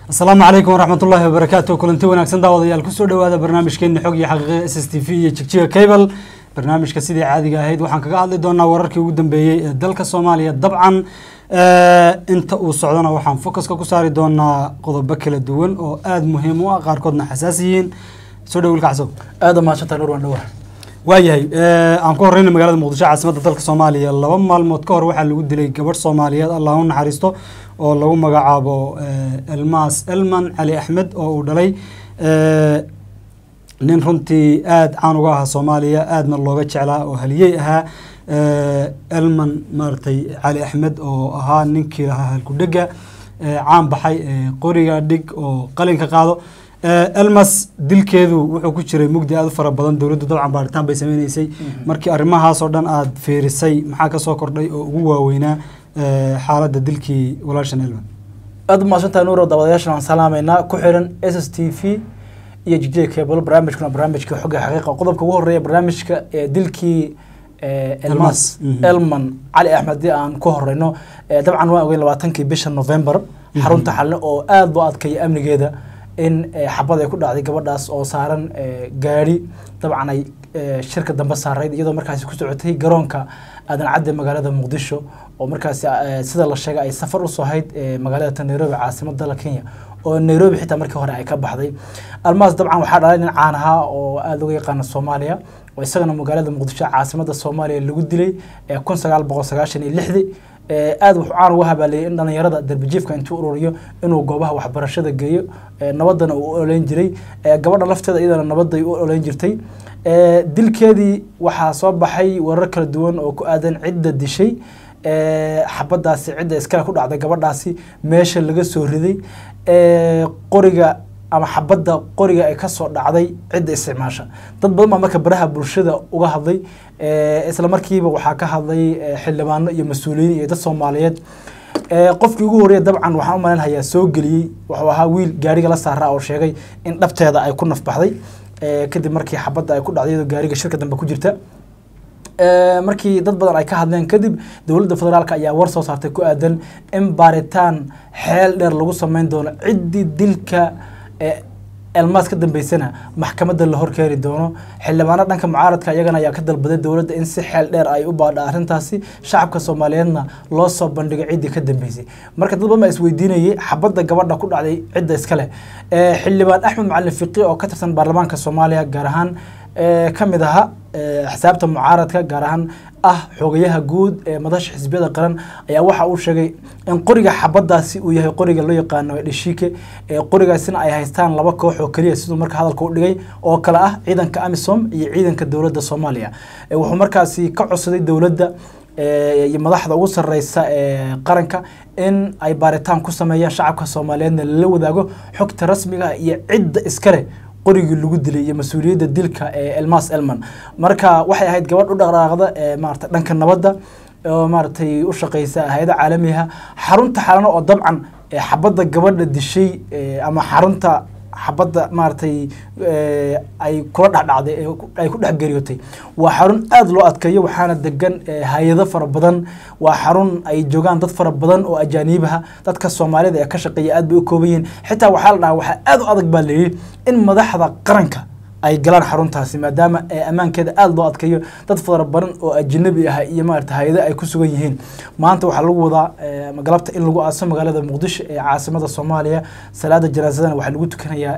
asalaamu calaykum waraxmat ullaahi wabarakaatu kulanti wanaagsan daawadayaal kusoo dhowaada barnaamijkeeni xog iyo xaqiiqe s s t v iyo jigjiga cable barnaamijka sidii caadiga ahayd waxaan kaga hadli doonaa wararkii ugu dambeeyey ee dalka soomaaliya dabcan inta uu socdona waxaan focuska ku saari doonaa qodobo kala duwan oo aada muhiim u ah qaarkoodna xasaas yihiin soo dhow wilka casow aada mahadsantahay nur waan dhawaa waayahay aan ku horeyna magaalada muqdisho caasimadda dalka soomaaliya laba maalmood ka hor waxaa lagu dilay gabadh soomaaliyeed allah u naxariisto oo lagu magacaabo elmas elman cali axmed oo uu dhalay nin runtii aada caan uga ahaa soomaaliya aadna looga jeclaa oo haliyey ahaa elman maaragtay cali axmed oo ahaa ninkii lahaa halkudhega caan baxay qoriga dhig oo qalinka qaado elmas dilkeedu wuxuu ku jiray mugdi aada u fara badan dowladdu dabcan baaritaan bay sameyneysay markii arrimahaasoo dhan aada fiirisay maxaa kasoo kordhay oo ugu waaweynaa xaaladda dilkii walaashan elman aada mahadsantahay nuuro daawadayaashan waan salaameynaa ku xiran s s t v iyo jigjiga cable barnaamijkuna barnaamijka xogga xaqiiqa qodobka ugu horeeya barnaamijka ee dilkii elmas elman cali axmed haddii aan ku horeyno dabcan waan ogeyn labaatankii bisha november xarunta xalne oo aada loo adkeeya amnigeeda in xabad ay ku dhacday gabadhaas oo saaran gaari dabcan ay shirka dambe saarayd iyadoo markaasi ku socotay garoonka aadan cadde magaalada muqdisho oo markaasi sida la sheegay ay safar usoo hayd magaalada nairobi caasimada dalka kenya oo nairobi xitaa markii hore ay ka baxday almaas dabcan waxaa dhalay nin caan ahaa oo aada uga yaqaana soomaaliya oo isagana magaalada muqdisho caasimada soomaaliya lagu dilay kun sagaal boqol sagaashan iyo lixdii aada wuxuu caan uga habaaliyey in dhalinyarada darbijiifka intuu ururiyo inuu goobaha waxbarashada geeyo nabadana uu oleyn jiray gabadha lafteeda iyadana nabaday u oleyn jirtay dilkeedii waxaa soo baxay warar kala duwan oo ku aadan cidda dishay xabadaasi cidda iskale ku dhacday gabadhaasi meesha laga soo riday qoriga ama xabadda qoriga ay kasoo dhacday cidda isticmaasha dad badan baa marka baraha bulshada uga hadlay isla markiiba waxaa ka hadlay xildhibaano iyo mas-uuliyiin iyo dad soomaaliyeed qofkii ugu horreeya dabcan waxaan u malinhayaa soo geliyey wuxuu ahaa wiil gaariga la saaraa oo sheegay in dhabteeda ay ku nafbaxday kadib markii xabadda ay ku dhacday iyadoo gaariga shirka dambe ku jirta markii dad badan ay ka hadleen kadib dowladda federaalk ayaa war soo saartay ku aadan in baaritaan xeel dheer lagu sameyn doono ciddii dilka elmaas ka dambeysana maxkamadda la horkeeni doono xildhibaano dhanka mucaaradka iyagana ayaa ka dalbaday dowladda in si xeel dheer ay u baadha arrintaasi shacabka soomaaliyeedna loo soo bandhigo ciddii ka dambeysay marka dad badan baa isweydiinayay xabadda gabadha ku dhacday cidda iskale xildhibaan axmed macalin fiqi oo ka tirsan baarlamaanka soomaaliya gaar ahaan ka mid aha xisaabta mucaaradka gaar ahaan ah xogayaha guud ee madasha xisbiyada qaran ayaa waxa uu sheegay in qoriga xabadaasi uu yahay qoriga loo yaqaano dhishike qorigaasina ay haystaan laba koox oo keliya siduu marka hadalka u dhigay oo kale ah ciidanka amisom iyo ciidanka dowladda soomaaliya wuxuu markaasi ka codsaday dowladda iyo madaxda ugu sareysa ee qaranka in ay baaritaan ku sameeyaan shacabka soomaaliyeedna lala wadaago xogta rasmiga iyo cidda iskale qorigii lagu dilay iyo mas-uuliyadda dilka ee elmas elman marka waxay ahayd gabadh u dhaqdhaaqda ee maarata dhanka nabadda oo maaragtay u shaqeysa hay-ada caalamiha xarunta xalano oo dabcan xabadda gabadha dishay ama xarunta xabadda maaragtay ay kula dhexdhacday ay ku dhex geeriyootay waa xarun aada loo adkeeyo waxaana degan hay-ado fara badan waa xarun ay joogaan dad fara badan oo ajaaniibaha dadka soomaalida ee ka shaqeeya aad bay u kooban yihiin xitaa waxaa la dhahaa waxaa aada u adag baa layidhi in madaxda qaranka ay galaan xaruntaasi maadaama ammaankeeda aada loo adkeeyo dad fara badan oo ajanabi ah iyo maarata hay-ada ay ku sugan yihiin maanta waxaa lagu wadaa galabta in lagu aaso magaalada muqdisho ee caasimada soomaaliya salaada janaasadana waxaa lagu tukanayaa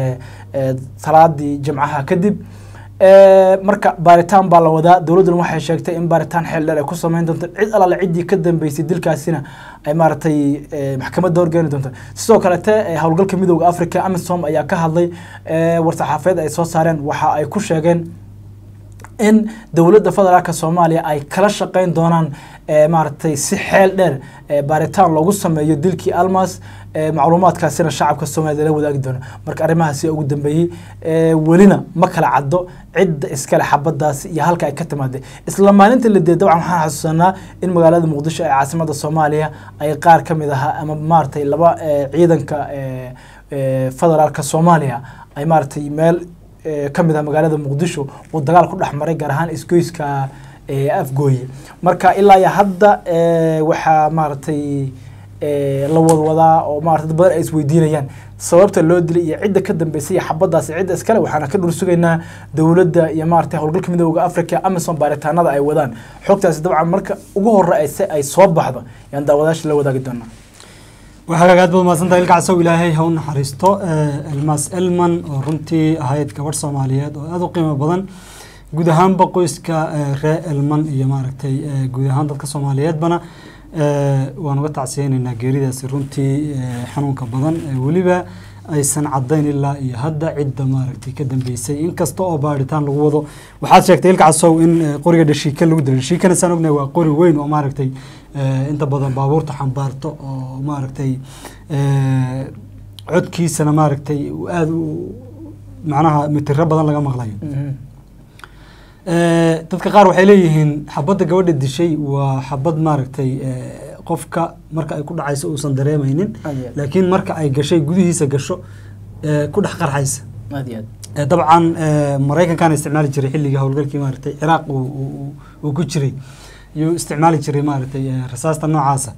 salaadii jimcaha kadib marka baaritaan baa la wadaa dowladduna waxay sheegtay in baaritaan xeel dheer ay ku sameyn doonto cid alaale ciddii ka dambeysay dilkaasina ay maaragtay maxkamadda horgeeni doonto sidoo kalete howlgalka midooda africa amisom ayaa ka hadlay war-saxaafeed ay soo saareen waxa ay ku sheegeen in dowladda federaalka soomaaliya ay kala shaqeyn doonaan maaragtay si xeel dheer baaritaan loogu sameeyo dilkii almas macluumaadkaasina shacabka soomaliya lala wadaagi doono marka arrimahaasi ugu dambeeyey welina ma kala caddo cidda iskale xabadaasi iyo halka ay ka timaadeen isla maalinta la dee dabcan waxaan xasuusanaa in magaalada muqdisho ee caasimada soomaaliya ay qaar ka mid ahaa ama maaragtay laba ciidanka federaalka soomaaliya ay maaragtay meel ka mid ah magaalada muqdisho uu dagaal ku dhex maray gaar ahaan isgoyska afgooye marka ilaa iyo hadda waxaa maaragtay eh, la wadwadaa oo maarata dad badan ay isweydiinayaan sababta loo dilay iyo cidda ka dambeysay iyo xabadaasi cidda iskale waxaana ka dhur sugaynaa dowladda iyo maarata howlgalka midooda africa amazon baaritaanada ay wadaan xogtaasi dabcan marka ugu hore ay se- ay soo baxdo yaan daawadayaasha la wadaagi doonaa waxaa aad baad mahadsantahay ilka casow ilaahay ha u naxariisto Eh, elmas elman oo runtii ahayd gabadh soomaaliyeed oo aada u qiimo badan guud ahaanba qoyska eh, ree elman iyo maaragtay eh, guud ahaan dadka soomaaliyeedbana eh, waan uga tacsiyeynaynaa geeridaasi runtii eh, xanuunka badan Eh, weliba aysan cadayn ilaa iyo hadda cidda maaragtay ka dambeysay inkasta oo baaritaan lagu wado waxaad sheegtay ilka casow in eh, qoriga dhashiika lagu dilay dhashiikana saan ognahay waa qori weyn oo maaragtay eh, inta badan baabuurta xambaarto oo maaragtay eh, codkiisana maaragtay uu aada u macnaha mitiro badan laga maqlayo Eh, dadka qaar waxay leeyihiin xabadda gabadha dishay waa xabad maaragtay eh, qofka marka ay ku dhacayso uusan dareemaynin Aad iyo aad. laakiin marka ay gashay gudihiisa gasho eh, ku dhex qarxaysa aad iyo aad Eh, dabcan eh, maraykankaana isticmaali jiray xilligii howlgalkii maaragtay ciraaq uu- uu uu ku jiray yuu isticmaali jiray maaragtay eh, rasaasta noocaasa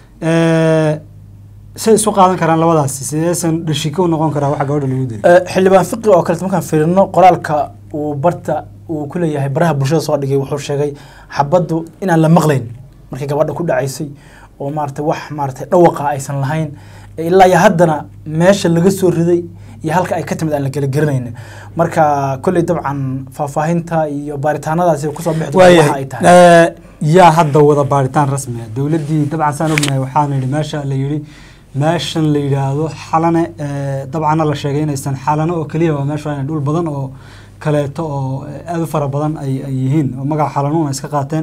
Eh, say isu qaadan karaan labadaasi sideesan dhashiko u noqon karaa waxa gabadha lagu dilay Eh, xildhibaan fiqi oo kaleeto markaan fiirino qoraalka uu barta uu ku leeyahay baraha bulshada soo dhigay wuxuu sheegay xabaddu inaan la maqlayn markii gabadha ku dhacaysay oo maarata wax maarata dhawaqa aysan lahayn Eh, ilaa iyo haddana meesha laga soo riday iyo halka ay ka timid aan la kala garanaynin marka kolley dabcan faahfaahinta iyo baaritaanadaasi kusoo bixi doonta waxa ay tahay Eh, yaa hadda wada baaritaan rasmi ah dowladdii dabcan saan ognahay waxaana yidhi meesha la yidhi meeshan la yidhaahdo xalane eh, dabcanna la sheegay inaysan xalano oo keliya waa meesha inay dhul badan oo kaleeto oo eh, aad u fara badan ay ay yihiin oo magaca xalanuuna iska qaateen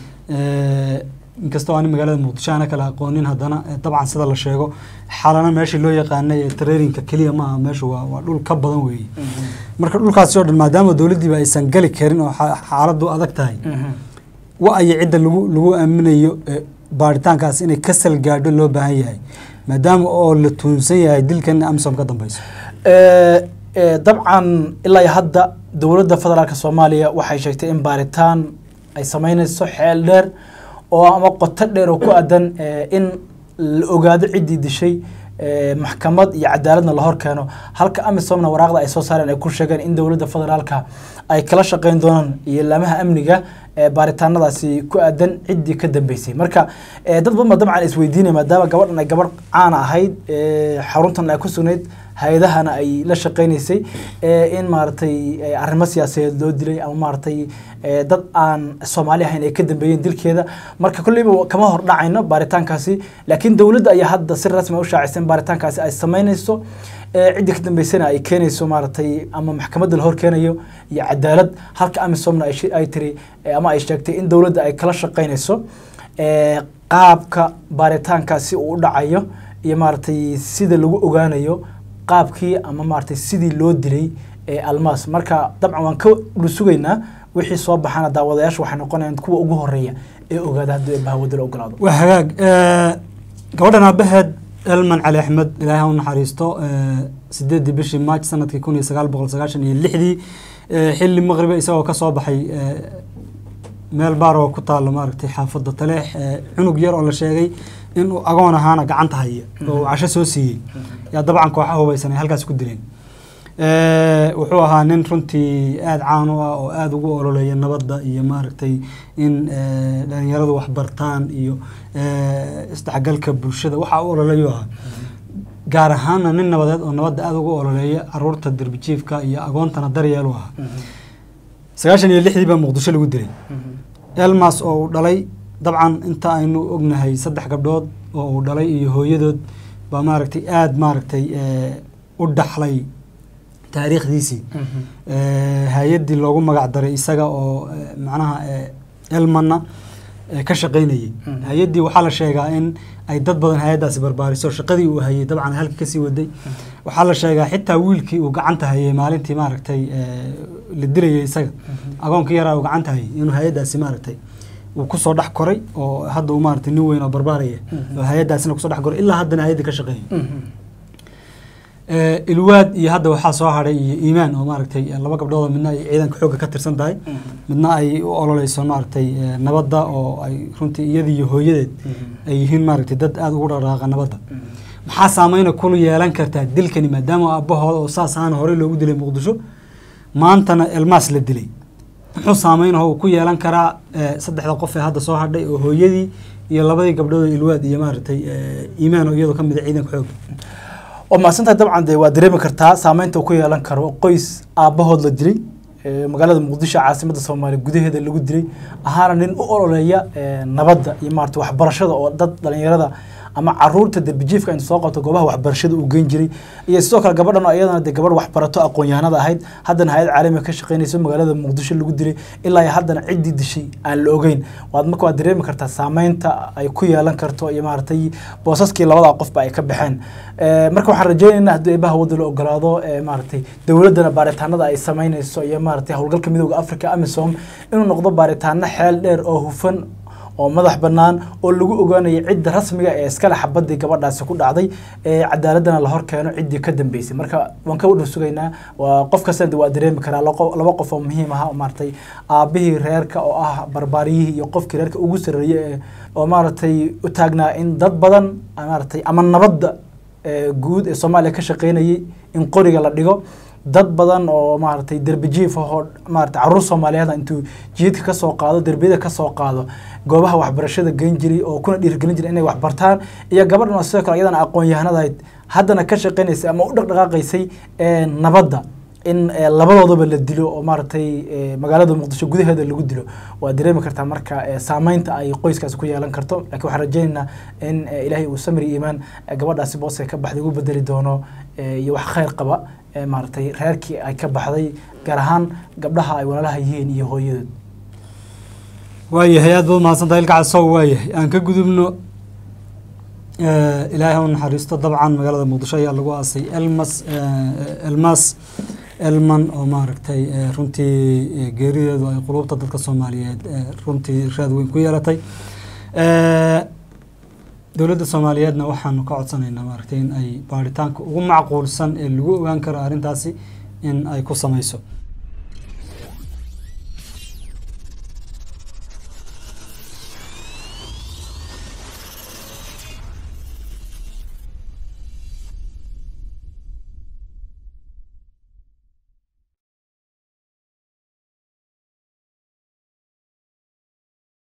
Eh, inkastoo aan magaalada muqdisho aana kala aqoonin haddana eh, dabcan sida la sheego xalana meeshii loo yaqaanay ee traininka keliya maaha meeshu waa waa dhul ka badan weeye marka dhulkaasi oo dhan maadaama dowladdiiba aysan gali karin oo xa- xaaladdu adag tahay wa-aya cidda lagu lagu aaminayo eh, baaritaankaas inay ka salgaadho loo baahan yahay maadaama oo la tuunsan yahay dilkan amsom ka dambeyso Eh, eh, dabcan ilaa iyo hadda dowladda federaalka soomaaliya waxay sheegtay in baaritaan ay sameyneyso xeel dheer oo ama qoto dheer oo ku adan eh, in la ogaado ciddii dishay eh, maxkamad iyo cadaaladna la hor keeno halka amisomna waraaqda ay soo saareen ay ku sheegeen in dowladda federaalka ay kala shaqeyn doonaan iyo laamaha amniga ee baaritaanadaasi ku aadan ciddii ka dambeysay marka eh, dad badan ba dabcan isweydiinaya maadaama gabadhan ay gabadh caan ahayd eh, xaruntan ay ku sugnayd hay-adahana ay la shaqeynaysay eh, in maaragtay eh, arrimo siyaasadeed loo dilay ama maaragtay eh, dad aan soomaali ahayn ay ka dambeeyeen dilkeeda marka kolleyba kama hor dhacayno baaritaankaasi laakiin dowladda ayaa hadda si rasmi ah u shaacisay in baaritaankaasi ay sameyneyso eh, ciddii ka dambeysana ay keenayso maaragtay ama maxkamadda la hor keenayo iyo cadaalad halka amisomna ay shi- ay tiri eh, ama ay sheegtay in dowladda ay kala shaqeyneyso eh, qaabka baaritaankaasi uu u dhacayo iyo maaragtay sida lagu ogaanayo qaabkii ama maaragtay sidii loo dilay ee almaas marka dabcan waan ka dhulsugaynaa wixii soo baxana daawadayaasha waxay noqonayaan kuwa ugu horeeya ee ogaada haddii bahawada la ogolaado waa hagaag Eh, gabadhan aabaheed elman cali axmed ilaahay ha u naxariisto eh, sideedii bishii maaj sanadkii kun iyo sagaal boqol sagaashan iyo lixdii eh, xilli maqribe isagoo ka soo baxay eh, meel baar oo ku taalo maaragtay xaafadda taleex eh, cunug yar oo la sheegay inuu agoon ahaana gacanta haya oo uu casho soo siiyey yaa dabcan kooxa hubaysan ay halkaas ku dileen Eh, wuxuu ahaa nin runtii aada caan u ah oo aada ugu ololeeya nabadda iyo maaragtay in eh, dhalinyaradu wax bartaan iyo eh, isdhexgalka bulshada waxa u ololeeyu ahaa gaar ahaana nin nabadeed oo nabadda aada ugu ololeeya caruurta derbijiifka iyo agoontana daryeelu ahaa sagaashan iyo lixdii baa muqdisho lagu dilay elmas oo uu dhalay dabcan inta aynu ognahay saddex gabdhood oo uu dhalay iyo hooyadood baa maaragtay aada maaragtay eh, u dhaxlay taariikhdiisii Eh, hay-addii loogu magac daray isaga oo eh, macnaha eh, elmanna eh, ka shaqaynayay Mhm. hay-addii waxaa la sheegaa in ay dad badan hay-addaasi barbaariso shaqadii uu hayay dabcan halka kasii waday waxaa la sheegaa xitaa wiilkii uu gacanta hayay maalintii maaragtay eh, la dilayay isaga agoonkii yaraa uu gacanta hayay inuu hay-addaasi maaragtay uu kusoo dhex koray oo hadda uu maaragtay nin weyn oo barbaaraya Mhm. oo hay-addaasina kusoo dhex koray ilaa haddana hay-addii ka shaqeeyay Eh, ilwaad iyo hadda waxaa soo hadhay iyo iimaan oo maaragtay eh, laba gabdhood oo midna ay ciidanka xoogga ka tirsan tahay midna ay u ololeyso maaragtay eh, nabadda oo ay runtii iyadii iyo hooyadeed ay yihiin maaragtay dad aada ugu dhaqdhaqaaqa nabadda maxaa saameyna kulu yeelan kartaa dilkani maadaama aabahooda oo saas ahaan horey loogu dilay muqdisho maantana elmaas la dilay muxuu saameynaho uu ku yeelan karaa eh, saddexda qof ee hadda soo hadhay oo hooyadii iyo labadii gabdhood oo ilwaad iyo maaragtay eh, iimaan oo iyadoo ka mid a ciidanka xoogga oo mahadsantahay dabcan dee waa dareemi kartaa saameynta uu ku yeelan karo qoys aabbahood la dilay ee magaalada muqdisho caasimadda soomaaliya gudaheeda lagu dilay ahaana nin u ololeeya ee, nabadda iyo maarata waxbarashada oo dad dhalinyarada ama caruurta derbijiifka inta soo qabto goobaha waxbarashada uu geyn jiray iyo sidoo kale gabadhan oo iyadana dee gabadh waxbarato aqoon-yahanada ahayd haddana hay-ad caalamiga ka shaqeynayso magaalada muqdisho lagu dilay ilaa iyo haddana ciddii dishay aan la ogeyn waad marka waad dareemi kartaa saameynta ay ku yeelan karto iyo maaragtay boosaskii labada qofba ay ka baxeen Ee, marka waxaan rajeynaynaa haddii eebaha wadda la ogolaado ee maaragtay dowladdana baaritaanada ay sameynayso iyo maaragtay howlgalka midooda africa amisom inuu noqdo baaritaano xeel dheer oo hufan oo madax bannaan oo lagu ogaanayo cidda rasmiga ee iskale xabadii gabadhaasi ku dhacday ee cadaaladana la hor keeno ciddii ka dambeysay marka waan ka wadhar sugaynaa waa qof kastana waa dareemi karaa laqo- laba qof oo muhiim aha oo maaragtay aabihii reerka oo ah barbaariyihii iyo qofkii reerka ugu sarreeyey ee oo maaragtay u taagnaa in dad badan maaragtay ama nabadda ee guud ee soomaaliya ka shaqeynayay in qoriga la dhigo dad badan oo maaragtay derbijiif ahoo maaragtay caruur soomaaliyeed intuu jiidka ka soo qaado derbiyada ka soo qaado goobaha waxbarashada geyn jiray oo kuna dhiirgelin jiray inay waxbartaan iyo gabadhan oo sidoo kale iyadana aqoon-yahanadahayd haddana ka shaqeynaysay ama u dhaqdhaqaaqaysay ee nabadda in ee, labadoodaba la dilo oo maaragtay ee, magaalada muqdisho gudaheeda lagu dilo waa dareemi kartaa marka ee, saameynta ay qoyskaasi ku yeelan karto laakiin waxaan rajeynaynaa in ee, ilaahay uu samri iimaan ee, gabadhaasi boos ee ka baxday ugu bedeli doono ee, iyo wax khayr qaba ee, maaragtay reerkii ay ka baxday gaar ahaan gabdhaha ay walaalaha yihiin iyo hooyadood waayahay aad baad mahadsantahay ilka casow waayahay aan ka gudubno Eh, ilaahay ha u naxariisto dabcan magaalada muqdisho ayaa lagu aasay elmas eh, elmas elman oo maaragtay eh, runtii eh, geerideedu ay qulubta dadka soomaaliyeed eh, runtii raad weyn ku yeelatay Eh, dowladda soomaaliyeedna waxaanu ka codsanaynaa maaragtay in ay baaritaanka ugu macquulsan ee lagu ogaan karo arrintaasi in ay ku sameyso